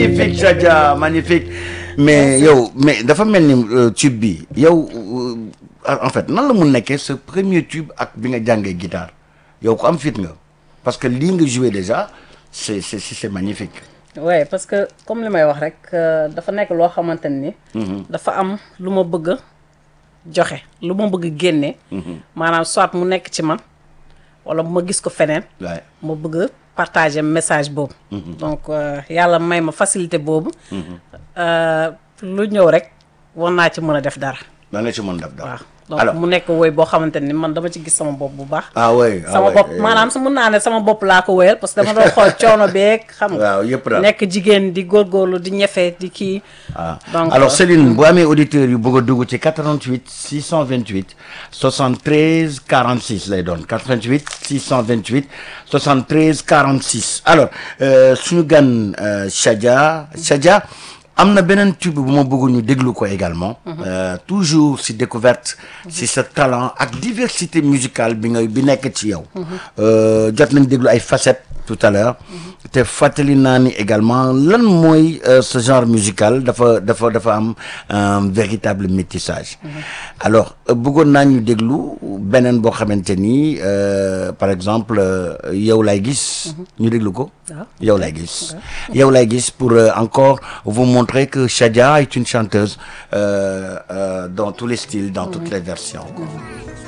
magnifique Chadia magnifique mais yow mais dafa mel ni euh, tube bi yow euh, en fait nan la mun nekkee sa premier tube ak bi nga jàngee guitare yow ko am fit nga parce que lii nga joué déjà c'est c'est c'est magnifique ouais parce que comme li may wax rek euh, dafa nekk loo xamante ni. dafa am lu ma bëgg a joxe lu ma bëgg a génne. maanaam soit mu nekk ci man wala ma gis ko feneen. waaye ma bëgg a partager message boobu. donc euh, yàlla may ma facilité boobu. Euh, lu ñëw rek war naa ci mën a def dara. da nga ci mën def dara waaw donc alors mu nekk woy boo xamante ni man dama ci gis sama bopp bu baax. ah oui ah sama oui, bopp eh, maanaam su mun naa ne sama bopp laa ko wéyal parce que dama doon xool coono beeg xam nga. waaw yëpp daal nekk jigéen di góorgóorlu di ñefe di kii. ah donc alors euh, Céline bu amee auditeurs yu bëgg a dugg ci 88 628 73 46 lay doon 88 628 73 46 alors euh, suñu gan euh, Chadia Chadia am na beneen tube bu ma bëgg ñu déglu ko également. Euh, toujours si découverte. si sa talent ak diversité musicale bi nga bi nekk ci yow. Euh, jot nañ déglu ay facettes tout à l'heure te fàttali naa ni également lan mooy euh, ce genre musical dafa dafa dafa am un véritable métissage. alors euh, bëggoon naa ñu déglu beneen boo xamante ni euh, par exemple euh, yow lay gis. ñu déglu ko. waaw. yow lay gis. yow lay gis pour euh, encore vous montrer que Chadia est une chanteuse euh, euh, dans tous les styles dans toutes les versions. quoi.